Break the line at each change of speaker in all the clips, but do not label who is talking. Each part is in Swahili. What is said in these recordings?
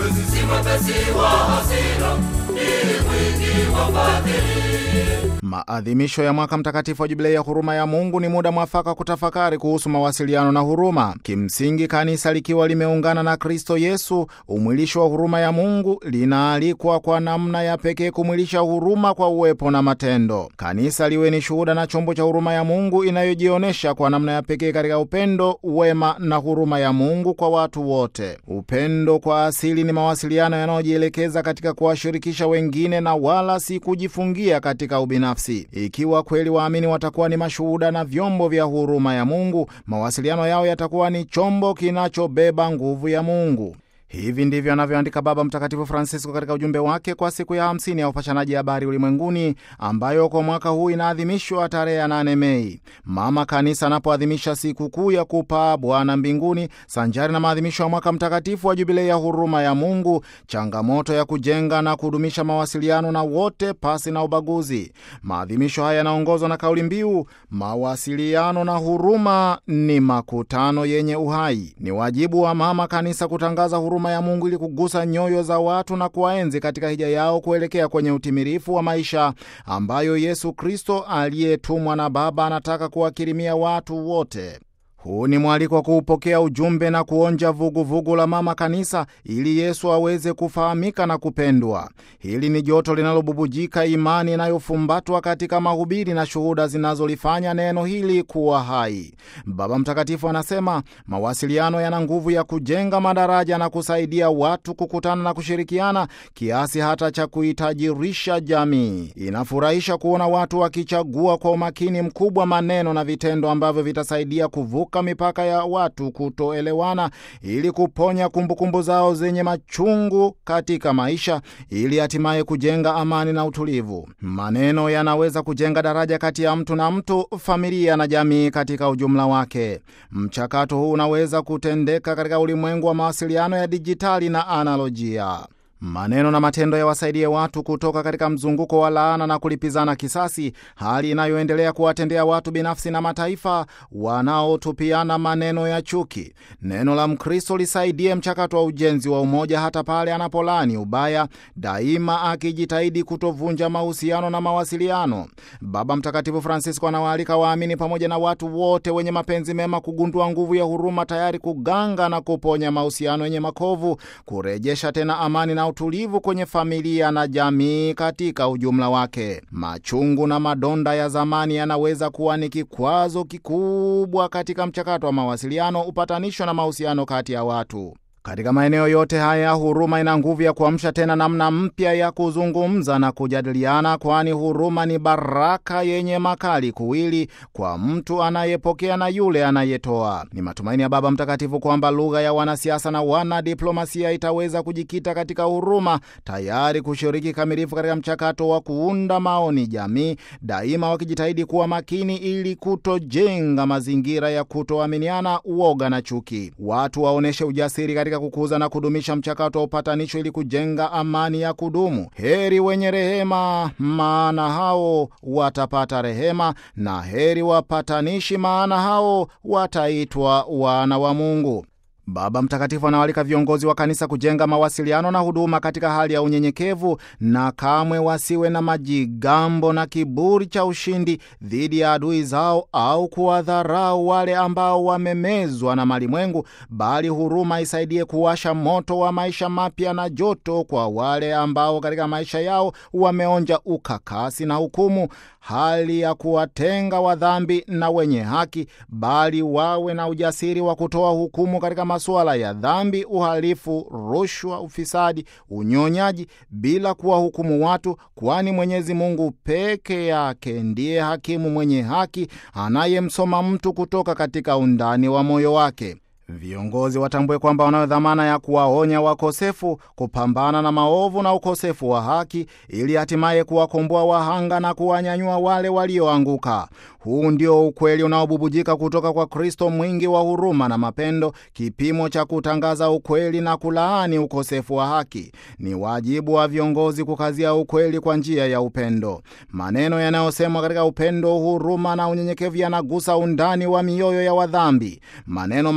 si mwepesi wa hasira, ni mwingi wa fadhili.
Maadhimisho ya mwaka mtakatifu wa jubilei ya huruma ya Mungu ni muda mwafaka kutafakari kuhusu mawasiliano na huruma. Kimsingi, kanisa likiwa limeungana na Kristo Yesu, umwilisho wa huruma ya Mungu, linaalikwa kwa namna ya pekee kumwilisha huruma kwa uwepo na matendo. Kanisa liwe ni shuhuda na chombo cha huruma ya Mungu inayojionyesha kwa namna ya pekee katika upendo, wema na huruma ya Mungu kwa watu wote. Upendo kwa asili ni mawasiliano yanayojielekeza katika kuwashirikisha wengine na wala si kujifungia katika ubinafsi. Ikiwa kweli waamini watakuwa ni mashuhuda na vyombo vya huruma ya Mungu, mawasiliano yao yatakuwa ni chombo kinachobeba nguvu ya Mungu. Hivi ndivyo anavyoandika Baba Mtakatifu Francisco katika ujumbe wake kwa siku ya 50 ya upashanaji habari ulimwenguni, ambayo kwa mwaka huu inaadhimishwa tarehe ya 8 Mei. Mama Kanisa anapoadhimisha siku kuu ya kupaa Bwana mbinguni sanjari na maadhimisho ya mwaka mtakatifu wa jubilei ya huruma ya Mungu, changamoto ya kujenga na kudumisha mawasiliano na wote pasi na ubaguzi. Maadhimisho haya yanaongozwa na kauli mbiu mawasiliano na huruma ni makutano yenye uhai. Ni wajibu wa Mama Kanisa kutangaza huruma ya Mungu ili kugusa nyoyo za watu na kuwaenzi katika hija yao kuelekea kwenye utimilifu wa maisha ambayo Yesu Kristo aliyetumwa na Baba anataka kuwakirimia watu wote. Huu ni mwaliko wa kuupokea ujumbe na kuonja vuguvugu vugu la Mama Kanisa ili Yesu aweze kufahamika na kupendwa. Hili ni joto linalobubujika imani inayofumbatwa katika mahubiri na shuhuda zinazolifanya neno hili kuwa hai. Baba Mtakatifu anasema mawasiliano yana nguvu ya kujenga madaraja na kusaidia watu kukutana na kushirikiana kiasi hata cha kuitajirisha jamii. Inafurahisha kuona watu wakichagua kwa umakini mkubwa maneno na vitendo ambavyo vitasaidia kuvuka mipaka ya watu kutoelewana ili kuponya kumbukumbu kumbu zao zenye machungu katika maisha ili hatimaye kujenga amani na utulivu. Maneno yanaweza kujenga daraja kati ya mtu na mtu, familia na jamii katika ujumla wake. Mchakato huu unaweza kutendeka katika ulimwengu wa mawasiliano ya dijitali na analojia. Maneno na matendo yawasaidie watu kutoka katika mzunguko wa laana na kulipizana kisasi, hali inayoendelea kuwatendea watu binafsi na mataifa wanaotupiana maneno ya chuki. Neno la Mkristo lisaidie mchakato wa ujenzi wa umoja, hata pale anapolani ubaya, daima akijitahidi kutovunja mahusiano na mawasiliano. Baba Mtakatifu Francisco anawaalika waamini pamoja na watu wote wenye mapenzi mema kugundua nguvu ya huruma, tayari kuganga na kuponya mahusiano yenye makovu, kurejesha tena amani na utulivu kwenye familia na jamii katika ujumla wake. Machungu na madonda ya zamani yanaweza kuwa ni kikwazo kikubwa katika mchakato wa mawasiliano, upatanisho na mahusiano kati ya watu. Katika maeneo yote haya huruma ina nguvu ya kuamsha tena namna mpya ya kuzungumza na kujadiliana, kwani huruma ni baraka yenye makali kuwili kwa mtu anayepokea na yule anayetoa. Ni matumaini ya Baba Mtakatifu kwamba lugha ya wanasiasa na wanadiplomasia itaweza kujikita katika huruma, tayari kushiriki kamilifu katika mchakato wa kuunda maoni jamii, daima wakijitahidi kuwa makini ili kutojenga mazingira ya kutoaminiana, uoga na chuki. Watu waoneshe ujasiri katika kukuza na kudumisha mchakato wa upatanisho ili kujenga amani ya kudumu. Heri wenye rehema, maana hao watapata rehema, na heri wapatanishi, maana hao wataitwa wana wa Mungu. Baba Mtakatifu anawalika viongozi wa kanisa kujenga mawasiliano na huduma katika hali ya unyenyekevu na kamwe wasiwe na majigambo na kiburi cha ushindi dhidi ya adui zao au kuwadharau wale ambao wamemezwa na malimwengu, bali huruma isaidie kuwasha moto wa maisha mapya na joto kwa wale ambao katika maisha yao wameonja ukakasi na hukumu, hali ya kuwatenga wadhambi na wenye haki, bali wawe na ujasiri wa kutoa hukumu katika masuala ya dhambi, uhalifu, rushwa, ufisadi, unyonyaji, bila kuwahukumu watu, kwani Mwenyezi Mungu peke yake ndiye hakimu mwenye haki anayemsoma mtu kutoka katika undani wa moyo wake. Viongozi watambue kwamba wanayo dhamana ya kuwaonya wakosefu, kupambana na maovu na ukosefu wa haki, ili hatimaye kuwakomboa wahanga na kuwanyanyua wale walioanguka. Huu ndio ukweli unaobubujika kutoka kwa Kristo mwingi wa huruma na mapendo, kipimo cha kutangaza ukweli na kulaani ukosefu wa haki. Ni wajibu wa viongozi kukazia ukweli kwa njia ya upendo. Maneno yanayosemwa katika upendo, huruma na unyenyekevu yanagusa undani wa mioyo ya wadhambi. Maneno makali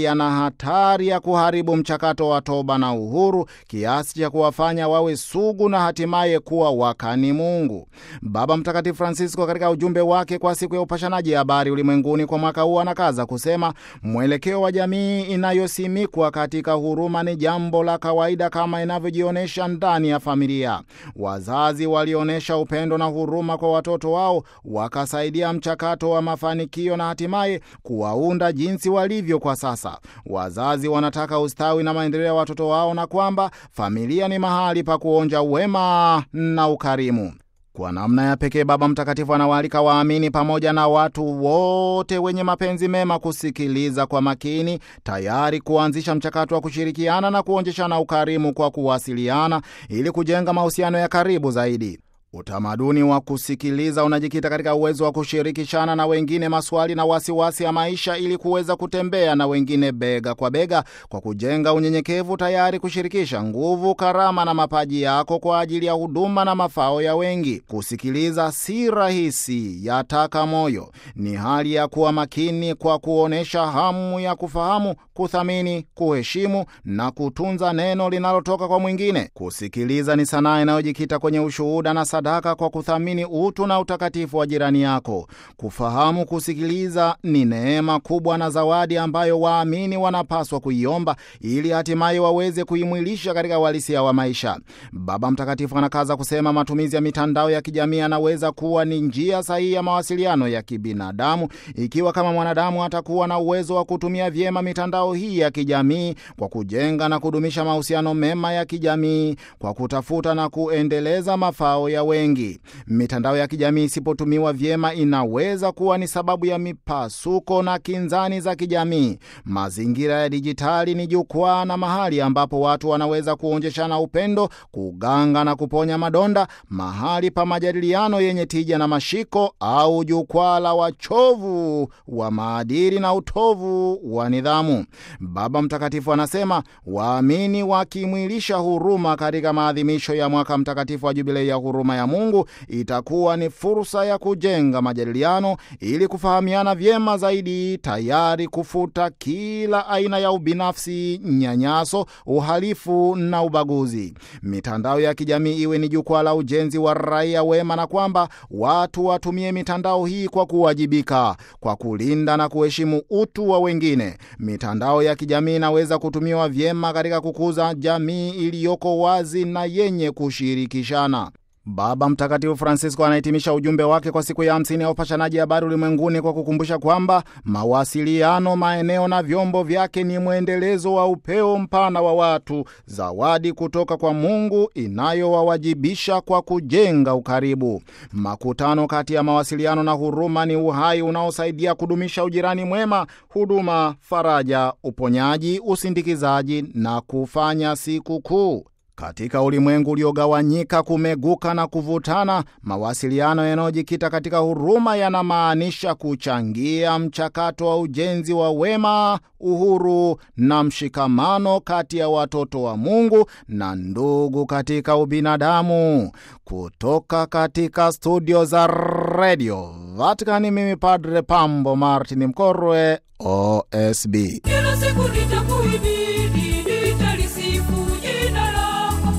yana hatari ya kuharibu mchakato wa toba na uhuru kiasi cha kuwafanya wawe sugu na hatimaye kuwa wakani Mungu. Baba Mtakatifu Francisco katika ujumbe wake kwa siku ya upashanaji habari ulimwenguni kwa mwaka huu anakaza kusema mwelekeo wa jamii inayosimikwa katika huruma ni jambo la kawaida kama inavyojionyesha ndani ya familia. Wazazi walionyesha upendo na huruma kwa watoto wao, wakasaidia mchakato wa mafanikio na hatimaye kuwaunda jinsi walivyo kwa sasa. Wazazi wanataka ustawi na maendeleo ya watoto wao na kwamba familia ni mahali pa kuonja wema na ukarimu. Kwa namna ya pekee Baba Mtakatifu anawaalika waamini pamoja na watu wote wenye mapenzi mema kusikiliza kwa makini, tayari kuanzisha mchakato wa kushirikiana na kuonjeshana ukarimu kwa kuwasiliana ili kujenga mahusiano ya karibu zaidi. Utamaduni wa kusikiliza unajikita katika uwezo wa kushirikishana na wengine maswali na wasiwasi ya maisha ili kuweza kutembea na wengine bega kwa bega kwa kujenga unyenyekevu, tayari kushirikisha nguvu, karama na mapaji yako kwa ajili ya huduma na mafao ya wengi. Kusikiliza si rahisi, yataka moyo. Ni hali ya kuwa makini kwa kuonyesha hamu ya kufahamu, kuthamini, kuheshimu na kutunza neno linalotoka kwa mwingine. Kusikiliza ni sanaa inayojikita kwenye ushuhuda na sadaka kwa kuthamini utu na utakatifu wa jirani yako. Kufahamu kusikiliza ni neema kubwa na zawadi ambayo waamini wanapaswa kuiomba ili hatimaye waweze kuimwilisha katika uhalisia wa maisha. Baba Mtakatifu anakaza kusema matumizi ya mitandao ya kijamii yanaweza kuwa ni njia sahihi ya mawasiliano ya kibinadamu ikiwa kama mwanadamu atakuwa na uwezo wa kutumia vyema mitandao hii ya kijamii kwa kujenga na kudumisha mahusiano mema ya kijamii, kwa kutafuta na kuendeleza mafao ya wengi. Mitandao ya kijamii isipotumiwa vyema inaweza kuwa ni sababu ya mipasuko na kinzani za kijamii. Mazingira ya dijitali ni jukwaa na mahali ambapo watu wanaweza kuonjeshana upendo, kuganga na kuponya madonda, mahali pa majadiliano yenye tija na mashiko, au jukwaa la wachovu wa maadili na utovu wa nidhamu. Baba Mtakatifu anasema waamini wakimwilisha huruma katika maadhimisho ya mwaka mtakatifu wa Jubilei ya huruma ya Mungu itakuwa ni fursa ya kujenga majadiliano ili kufahamiana vyema zaidi, tayari kufuta kila aina ya ubinafsi, nyanyaso, uhalifu na ubaguzi. Mitandao ya kijamii iwe ni jukwaa la ujenzi wa raia wema, na kwamba watu watumie mitandao hii kwa kuwajibika, kwa kulinda na kuheshimu utu wa wengine. Mitandao ya kijamii inaweza kutumiwa vyema katika kukuza jamii iliyoko wazi na yenye kushirikishana. Baba Mtakatifu Francisco anahitimisha ujumbe wake kwa siku ya hamsini ya upashanaji habari ulimwenguni kwa kukumbusha kwamba mawasiliano, maeneo na vyombo vyake ni mwendelezo wa upeo mpana wa watu, zawadi kutoka kwa Mungu inayowawajibisha kwa kujenga ukaribu. Makutano kati ya mawasiliano na huruma ni uhai unaosaidia kudumisha ujirani mwema, huduma, faraja, uponyaji, usindikizaji na kufanya siku kuu. Katika ulimwengu uliogawanyika, kumeguka na kuvutana, mawasiliano yanayojikita katika huruma yanamaanisha kuchangia mchakato wa ujenzi wa wema, uhuru na mshikamano kati ya watoto wa Mungu na ndugu katika ubinadamu. Kutoka katika studio za redio Vatikani, mimi Padre Pambo Martin Mkorwe, OSB.
Kila siku nitakuhimidi, nitalisifu jina lako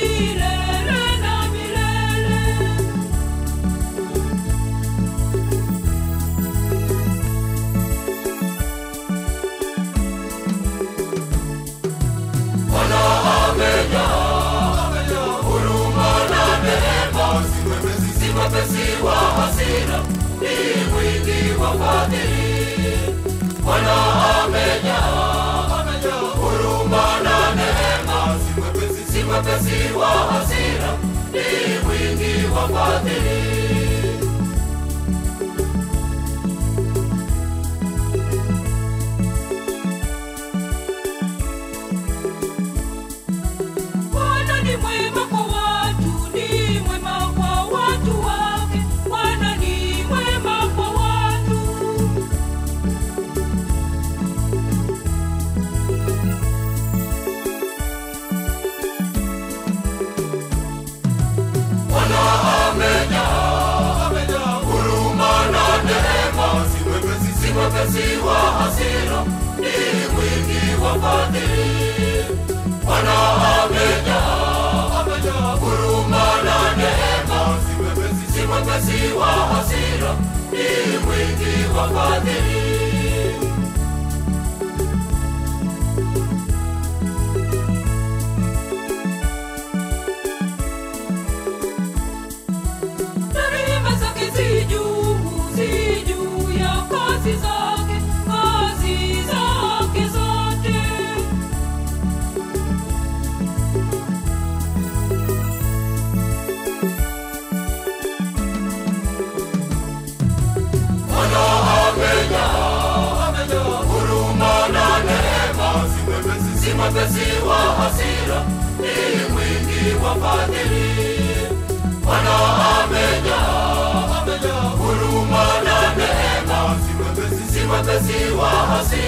milele na milele. Si mwepesi wa hasira, ni mwingi wa fadhili. Bwana amejaa, amejaa huruma na neema. Si mwepesi, si mwepesi wa hasira, ni mwingi wa fadhili. Bwana ni mwema kwa watu, ni mwema kwa watu wake. Bwana ni mwema kwa watu. Bwana amejaa, amejaa huruma na neema. Si mwepesi, si mwepesi wa hasira, ni mwingi si mwepesi wa hasira, ni mwingi wa fadhili. Bwana amejaa, amejaa huruma na neema, si mwepesi, si mwepesi wa hasira